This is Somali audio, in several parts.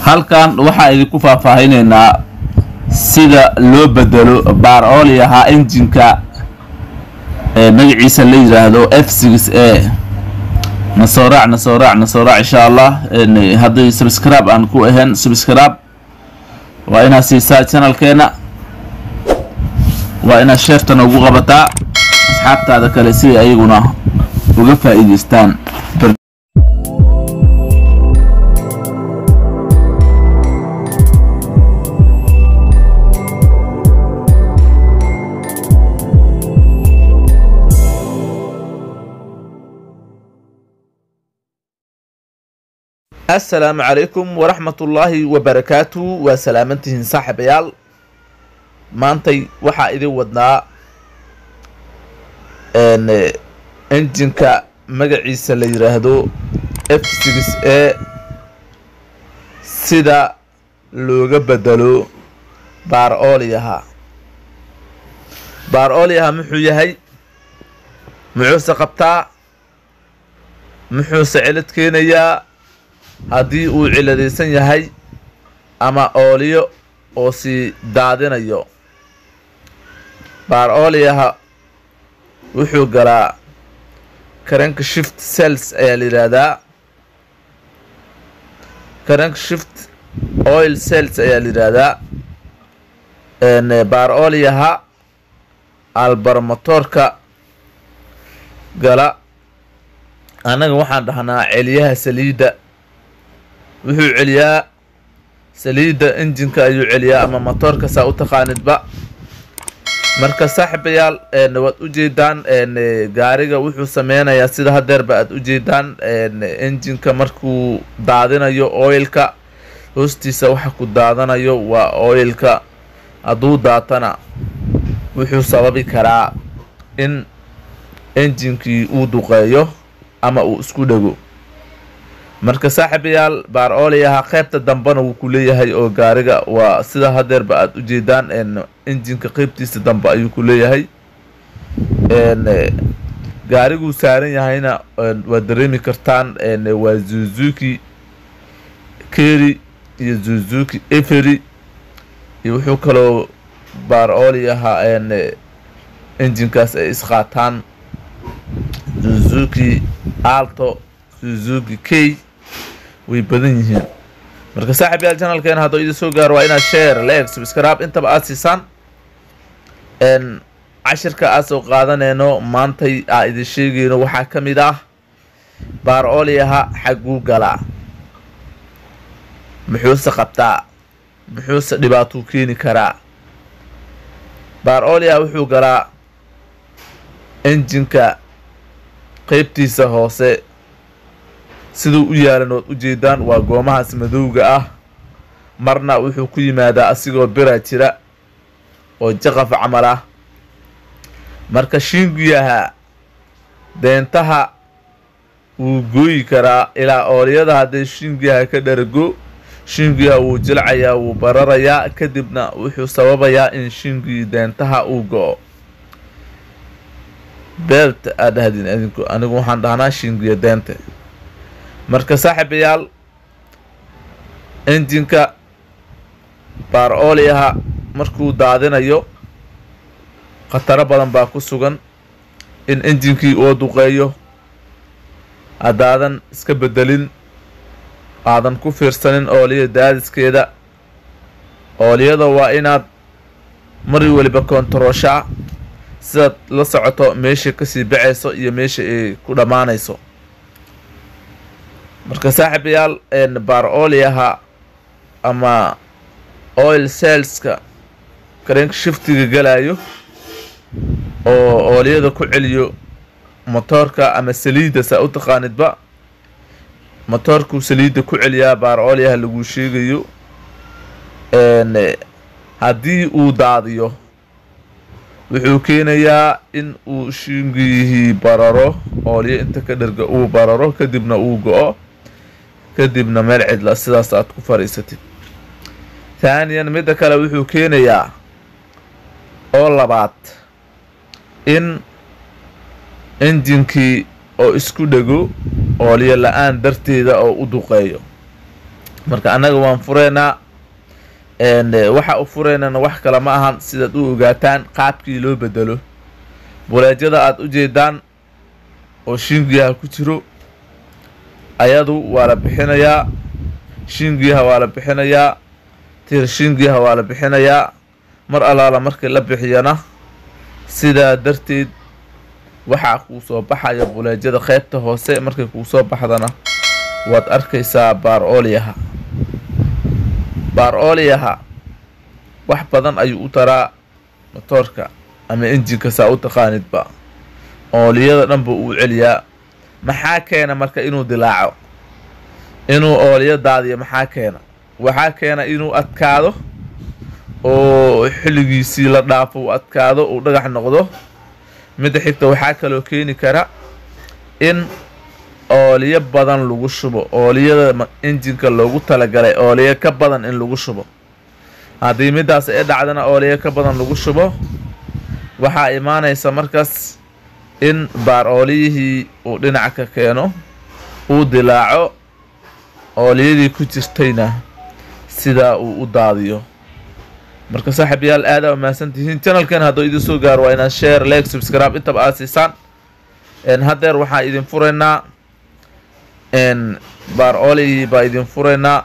halkan waxaa idinku faahfaahinaynaa sida loo bedelo baar ooli ahaa injinka ee magaciisa la yidhaahdo f six a nasoo raac nasoo raac nasoo raac insha allah hadday subscribe aan ku ahayn subscribe waa inaad siisaa channelkeena waa inaad sheertana ugu qabataa asxaabtaada kale si ayaguna uga faa'iidaystaan asalaamu calaykum waraxmatullaahi wabarakaatu waa salaamantihiin saaxiibayaal maantay waxaa idin wadnaa injinka magaciisa la yidhaahdo f six a sida looga bedelo baar ooliyaha baar ooliyaha muxuu yahay muxuuse qabtaa muxuuse cilad keenayaa haddii uu ciladaysan yahay ama ooliyo oo sii daadinayo baar ooliyaha wuxuu galaa karanka shift cells ayaa la yidhaahdaa karanka shift oil cells ayaa la yidhaahdaa baar ooliyaha albarmatoorka gala annaga waxaan dhahnaa celiyaha saliidda wuxuu celiyaa saliidda injinka ayuu celiyaa ama motoorka saa u taqaanidba marka saaxiibayaal waad u jeedaan gaariga wuxuu sameynayaa sida hadeerba aad u jeedaan injinka markuu daadinayo oilka hoostiisa waxa ku daadanayo waa oilka hadduu daatana wuxuu sababi karaa in injinkii uu duqeeyo ama uu isku dhego marka saaxiibayaal baar ooliyaha qaybta dambena wuu ku leeyahay oo gaariga waa sida hadeerba aada u jeedaan injinka qeybtiisa dambe ayuu ku leeyahay gaariguu saaran yahayna waad dareemi kartaan waa zuzuki keri iyo zuzuki eferi iyo wuxuu kaloo baar ooliyaha injinkaas ay isqaataan zuzuki alto suzuki k way badan yihiin marka saaxib yaal janalkeena hadduu idin soo gaaro waa inaad share like subscribe intaba aada siisaan cashirka aad soo qaadaneyno maantay aa idin sheegeyno waxaa ka mid ah baar ooliyaha xagguu galaa muxuuse qabtaa muxuuse dhibaatuu keeni karaa baar ooliyaha wuxuu galaa injinka qeybtiisa hoose siduu u yaalan ood u jeedaan waa goomahaas madowga ah marna wuxuu ku yimaadaa asigoo bira jira oo jaqaf camal ah marka shiingiyaha deentaha wuu gooyi karaa ilaa ooliyada haddee shiingiyaha ka dharago shiingiyaha wuu jilcayaa wuu bararayaa kadibna wuxuu sababayaa in shiingii deentaha uu go-o beelt aad dhahdin adinku anigu waxaan dhahnaa shiingiya deente marka saaxiibayaal injinka baar ooliyaha markuu daadinayo khataro badan baa ku sugan in injinkii uu duqeeyo haddaadan iska bedelin aadan ku fiirsanin ooliya daadiskeeda ooliyada waa inaad mari weliba koontarooshaa sidaad la socoto meeshay kasii baxayso iyo meesha ay ku dhammaanayso marka saaxiibayaal baar ooliyaha ama oil saleska karenka shiftiga galayo oo ooliyada ku celiyo motoorka ama saliidda saa u taqaanidba motoorkuu saliidda ku celiyaa baar ooliyaha laguu sheegayo haddii uu daadiyo wuxuu keenayaa in uu shingiyihii bararo ooliyo inta ka dharga uu bararo kadibna uu go-o kadibna meel cidla sidaas aad ku fadhiisatid taaniyan midda kale wuxuu keenayaa oo labaad in injinkii oo isku dhego ooliyo la-aan darteeda oo u duqeeyo marka annaga waan fureynaa waxa u fureynana wax kale ma ahan sidaad u ogaataan qaabkii loo bedelo buleejyada aada u jeedaan oo shingiyaha ku jiro ayadu waa la bixinayaa shingiyaha waa la bixinayaa tir shingiyaha waa la bixinayaa mar allaala markii la bixiyana sidaa darteed waxaa kuu soo baxaya buleejyada qeybta hoose markay kuu soo baxdana waad arkaysaa baar ooliyaha baar ooliyaha wax badan ayuu u taraa motoorka ama injinka saa u taqaanidba ooliyada dhanba uu celiyaa maxaa keena marka inuu dilaaco inuu ooliyo daadiyo maxaa keena waxaa keena inuu adkaado oo xilligiisii la dhaafo uu adkaado uu dhagax noqdo midda xigta waxaa kaloo keeni kara in ooliyo badan lagu shubo ooliyada injinka loogu talagalay ooliyo ka badan in lagu shubo haddii middaas ay dhacdana ooliyo ka badan lagu shubo waxaa imaanaysa markaas in baar ooliyihii uu dhinac ka keeno uu dilaaco ooliyadii ku jirtayna sidaa uu u daadiyo marka saaxiibayaal aada u mahadsan tihiin channelkan hadduu idin soo gaaro waa inaad share like subscribe intaba aad siisaan haddeer waxaan idin furaynaa baar oolihii baa idin furaynaa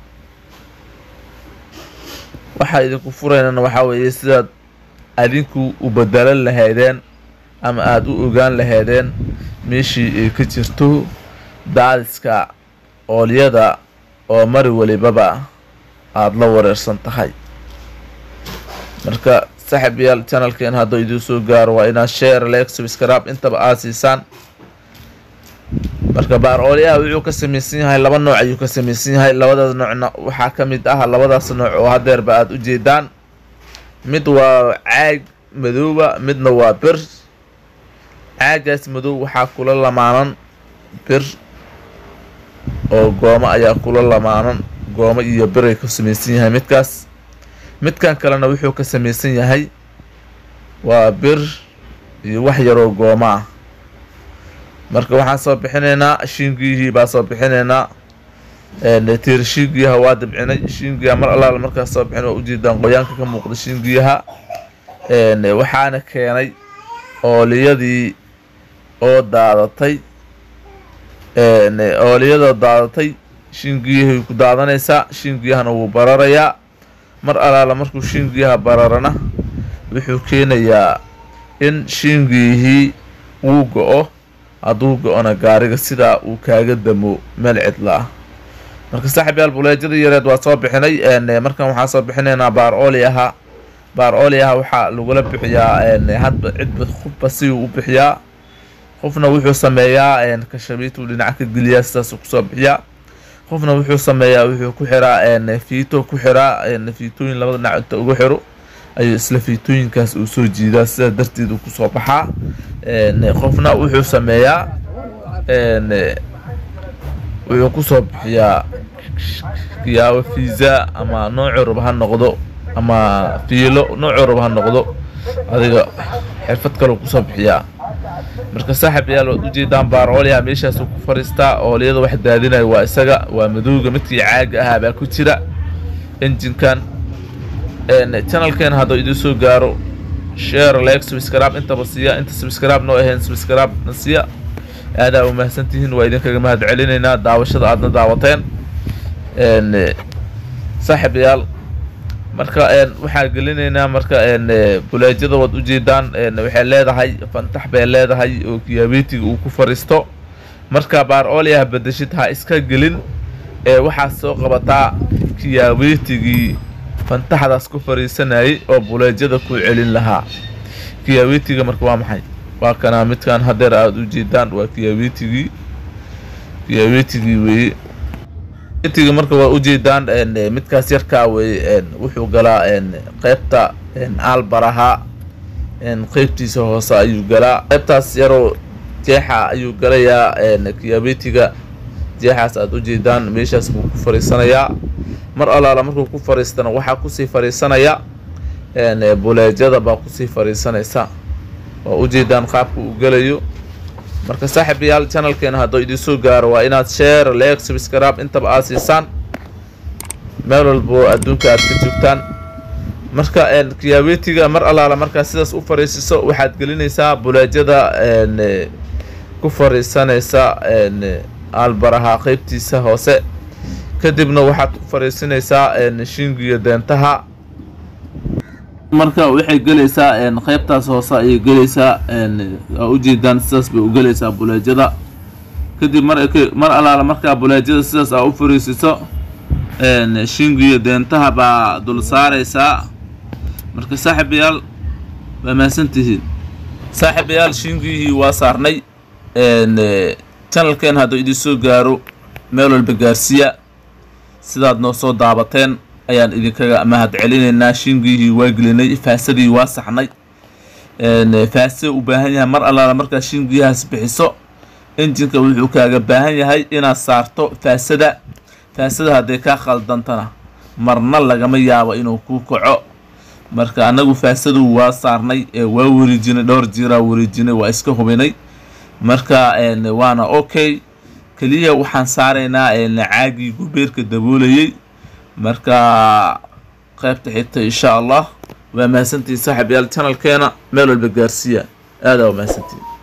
waxaa idinku furaynana waxaa weeye sidaad adinku u bedelan lahaydeen ama aada u ogaan lahaydeen meeshii ay ka jirto daadiska oolyada oo mari walibaba aada la wareersan tahay marka saaxiibayaal channelkeen hadduu idin soo gaaro waa inaad share like subscribe intaba aad siisaan marka baar oolyaha wuxuu ka samaysan yahay laba nooc ayuu ka samaysan yahay labadaas noocna waxaa ka mid ah labadaas nooc oo hadeerba aada u jeedaan mid waa caag madooba midna waa bir caagaas madow waxaa kula lamaanan bir oo goomo ayaa kula lamaanan goomo iyo biray ka samaysan yahay midkaas midkan kalena wuxuu ka samaysan yahay waa bir iyo wax yaroo goomo ah marka waxaan soo bixinaynaa shingiyihii baa soo bixinaynaa tiir shingiyaha waa dabcinay shingiyaha mar allaala markaas soo bixin waa ujeedaan qoyaanka ka muuqda shingiyaha waxaana keenay ooliyadii oo daadatay ooliyada daadatay shingiyahay ku daadanaysaa shingiyahana wuu bararayaa mar allaala markuu shingiyaha bararana wuxuu keenayaa in shingiyihii wuu go-o hadduu go-ona gaariga sidaa uu kaaga damo meel cidla ah marka saaxiibyaal buleejada yareed waa soo bixinay markan waxaa soo bixinaynaa baar ooli ahaa baar ooli aha waxaa lagula bixiyaa hadba cidba qofba siuu u bixiyaa qofna wuxuu sameeyaa kashabiituu dhinaca ka geliyaa sidaasuu kusoo bixiyaa qofna wuxuu sameeyaa wuxuu ku xiraa fiito ku xiraa fiitooyin labada dhinac inta ugu xiro ayuu isla fiitooyinkaas uu soo jiidaa sidaa darteed uu kusoo baxaa qofna wuxuu sameeyaa wuxuu kusoo bixiyaa kiyaabo fiisa ama noocu raba ha noqdo ama fiilo noocu raba ha noqdo adiga xirfad kaleu kusoo bixiyaa marka saaxib yaal waad ujeedaan baar oolyaha meeshaasuu ku fariistaa oolyada wax daadinaya waa isaga waa madowga midkii caaga ahaa baa ku jira injinkan channelkeen hadduu idin soo gaaro share like subscribe intaba siiya inta subscribe noo ahayn subscribe na siiya aadaa u mahadsantihiin waa idinkaga mahad celinaynaa daawashada aadna daawateen saaxib yaal marka waxaa gelinaynaa marka buleejyada waad ujeedaan waxay leedahay fantax bay leedahay oo kiyaabetiga uu ku fariisto marka baar oolyaha bedeshid ha iska gelin ee waxaad soo qabataa kiyaabetigii fantaxdaas ku fariisanayay oo buleejyada ku celin lahaa kiyaabetiga marka waa maxay waa kanaa midkan hadeer aada ujeedaan waa kiyaabetigii kiyaabetigii weeye tiga marka waa ujeedaan midkaas yarkaa wey wuxuu galaa qeybta aalbaraha qeybtiisa hoose ayuu galaa qeybtaas yaroo jeexa ayuu galayaa kiyabetiga jeexaas aada ujeedaan meeshaas buu ku fariisanayaa mar allaala markuu ku fariistana waxaa kusii fariisanaya buleejyada baa kusii fariisanaysa waa ujeedaan qaabka uu gelayo marka saaxiibayaal channelkeena hadduu idin soo gaaro waa inaad share like subscribe intaba aad siisaan meel walba oo adduunka aad ka joogtaan marka kiyaawetiga mar allaala markaa sidaas u fariisiso waxaad gelinaysaa buleejada ku fariisanaysa aalbaraha qeybtiisa hoose kadibna waxaad ku fariisinaysaa shingiyo deentaha marka waxay gelaysaa qeybtaas hoose ayay gelaysaa aa ujeedaan sidaas bay u gelaysaa buleejada kadib mar mar allaala markaa buleejada sidaas aa u fariisiso shingiyo deentaha baa dul saaraysaa marka saaxiibayaal waa mahadsantihiin saaxiibayaal shingiyihii waa saarnay channelkeen hadduu idin soo gaaro meel walba gaarsiiya sidaad noo soo daabateen ayaan idinkaga mahad celinaynaa shingiyihii waa gelinay faasadii waa saxnay faase u baahan yahay mar allaala markaa shingiyahaas bixiso injinka wuxuu kaaga baahan yahay inaad saarto faasada faasada hadday kaa khaldantana marna lagama yaabo inuu kuu kaco marka annagu faasadu waa saarnay waa wareejinay dhowr jiiraa wareejinay waa iska hubinay marka waana okay keliya waxaan saaraynaa caagii gubeerka daboolayay marka qaybta xigta insha allah waa mahadsantihiin saaxiib yaal channelkeena meel walba gaarsiiya aadaa waa mahadsantihiin